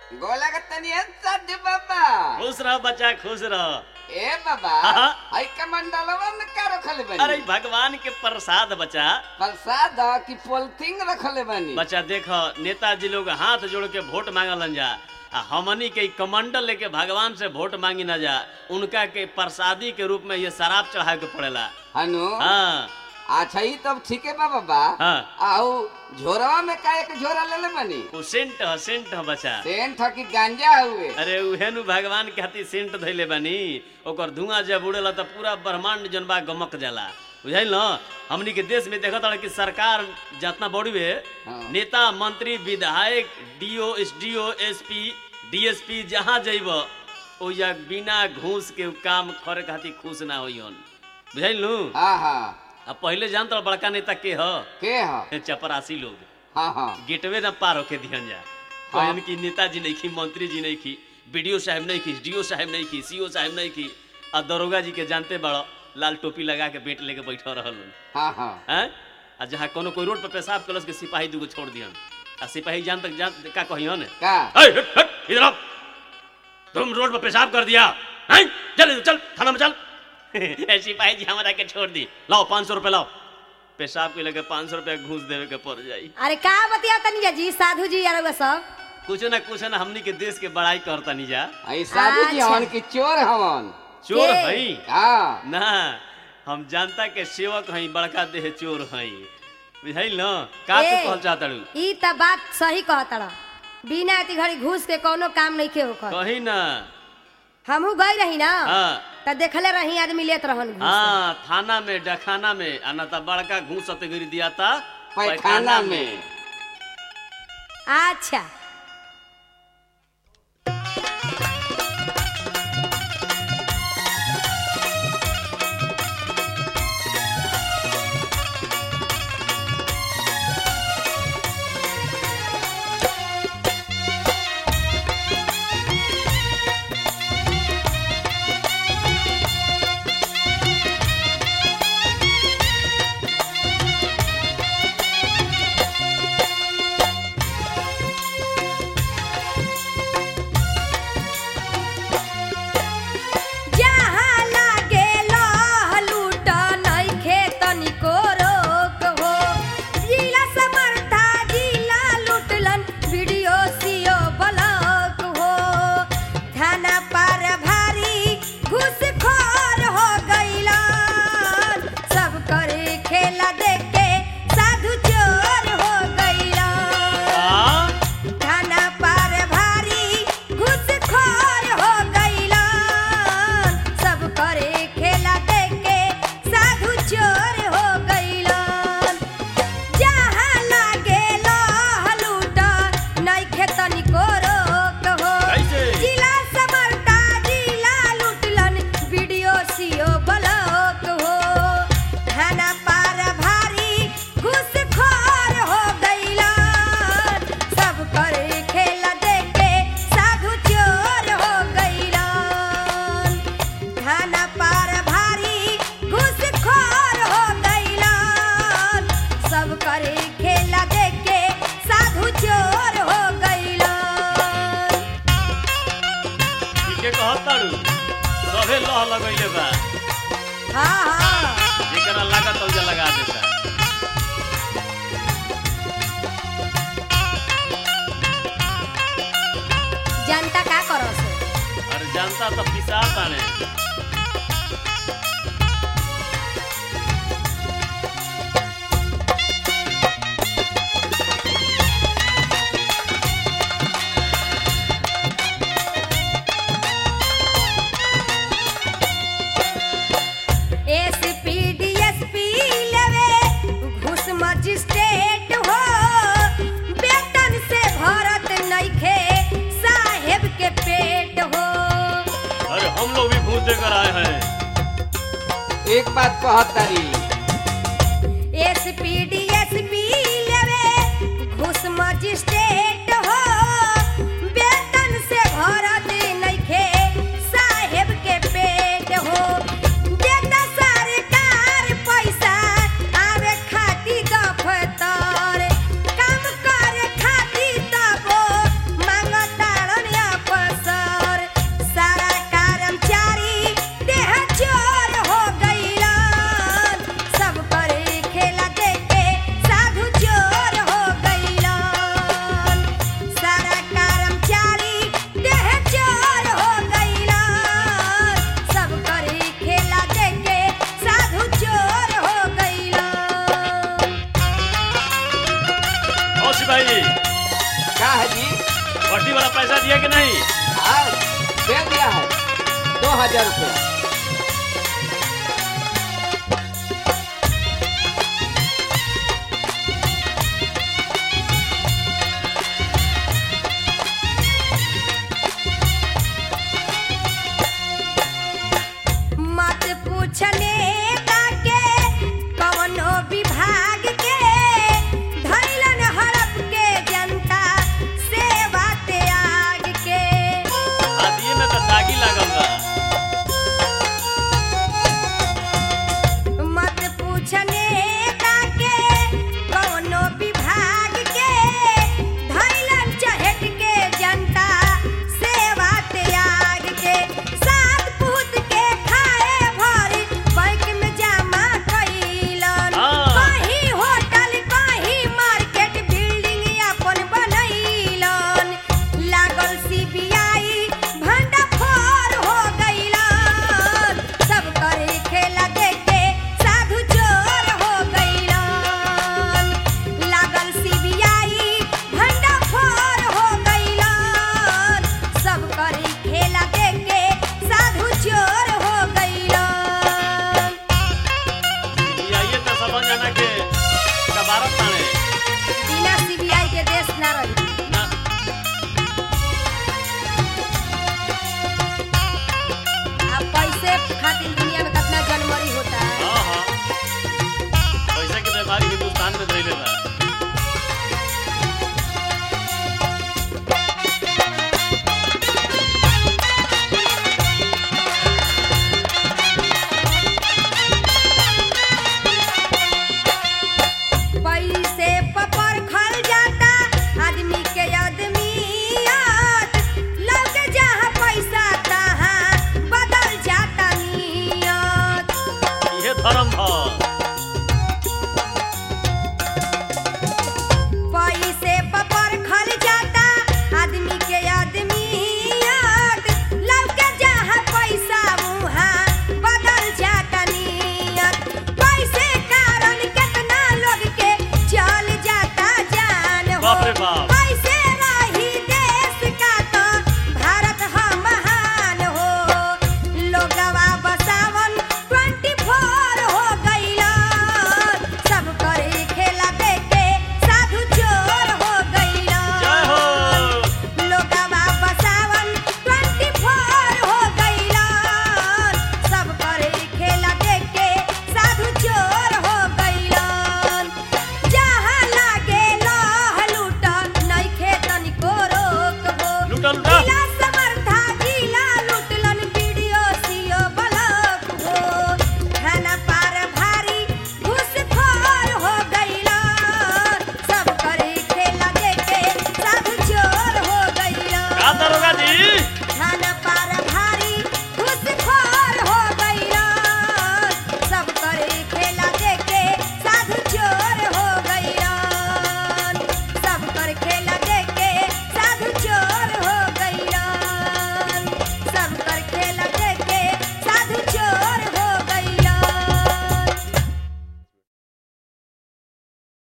गोला का तनी साधु बाबा खुश रह बच्चा खुश रह ए बाबा हाँ। आई कमंडलवा में का रखले बनी अरे भगवान के प्रसाद बच्चा प्रसाद की पोलथिंग रखले बनी बच्चा देख नेताजी लोग हाथ जोड़ के वोट मांगलन जा आ हमनी के ई कमंडल लेके भगवान से वोट मांगी ना जा उनका के प्रसादी के रूप में ये शराब चढ़ाए के पड़ेला हनु हाँ अच्छा ही तब ठीक है बा बाबा हाँ। आउ झोरवा में का एक झोरा ले ले बनी वो सेंट ह सेंट ह बच्चा सेंट ह की गांजा हुए अरे उहे नु भगवान के हाथी सेंट धैले बानी ओकर धुआं जब उड़ेला त पूरा ब्रह्मांड जन बा गमक जाला बुझाइल न हमनी के देश में देखत कि सरकार जितना बड़ी बे हाँ। नेता मंत्री विधायक डीओ एसडीओ एसपी डीएसपी जहाँ जइब ओया बिना घूस के उ काम करे खातिर खुश ना होइहन बुझाइल नु हाँ हाँ अब पहले जानत रह बड़का नेता के ह के ह चपरासी लोग हाँ हाँ गेटवे न पार होके दिहन जा हाँ। कहन कि नेताजी नहीं की मंत्री जी नहीं की बीडीओ साहब नहीं की डीओ साहब नहीं की सीओ साहब नहीं की आ दरोगा जी के जानते बड़ो लाल टोपी लगा के बेट लेके बैठा रहल हाँ हाँ हैं आ जहाँ कोनो कोई रोड पर पेशाब कलस के सिपाही दूगो छोड़ दिहन आ सिपाही जान तक जान का कहियन का "ऐ, हट, हट, इधर आओ तुम रोड पर पेशाब कर दिया हैं चल इधर, चल थाना में चल ए, सिपाही जी हमारा के छोड़ दी लाओ पाँच सौ रुपये लाओ पेशाब के लगे पाँच सौ रुपया घूस देवे के पड़ जाई अरे का बतिया तनी जी साधु जी यार वे सब कुछ ना कुछ ना हमनी के देश के बड़ाई करता नहीं जा आई साधु जी अच्छा। हवन की चोर हवन चोर के? हई हाँ ना हम जनता के सेवक हई बड़का देह चोर हई बुझाइल न का तू ए। कहल चाहतड़ू ई त बात सही कहतड़ बिना एती घड़ी घूस के कोनो काम नहीं के होकर कही ना हमहू गई रही ना हाँ त देखले रही आदमी लेत रहन घूस हाँ थाना में डखाना में आना था बड़का घूस सतगिरी दिया था पैखाना में अच्छा जहाँ लागे लह लूट नइखे तनिको रोक हो जिला समर्था जिला लूटलन वीडियो सीओ ब्लॉक हो थाना पर भारी घूसखोर हो गइलन सब करे खेला देख के साधु चोर हो गइलन हाँ? थाना पर भारी घुसखोर हो गइलन सब करे खेला देख के साधु चोर हो गइलन जहाँ लागे लह लूट नइखे तनिको रोक हो कैसे? जिला समरता जिला लूटलन वीडियो सीओ ब्लॉक हो थाना पर भारी घुसखोर हो गइलन सब करे खेला देख के साधु चोर हो गइलन थाना पर भारी घुसखोर हो गइलन सब करे खेला देख के साधु चोर हो गइलन ठीके कहताड़ू सभे लह लगैले बा हाँ हाँ जेकरा लागत औजा लगा देता जनता का करस अरे जनता तो पिसा ताने एसपी डीएसपी लेवे घूस मजिस्ट्रेट हो वेतन से भरत नइखे साहेब के पेट हो अरे हम लोग भी घूस देकर आए हैं एक बात कहत तारी एसपी डीएसपी लेवे घूस मजिस्ट्रेट हो वेतन से भरत नइखे साहेब के पेट हो देता सरकार पैसा आवे खातिर दफ्तर काम करे खातिर तबो मांगतारन क्या है जी वर्दी वाला पैसा दिया कि नहीं हाँ दे दिया है दो हजार रुपया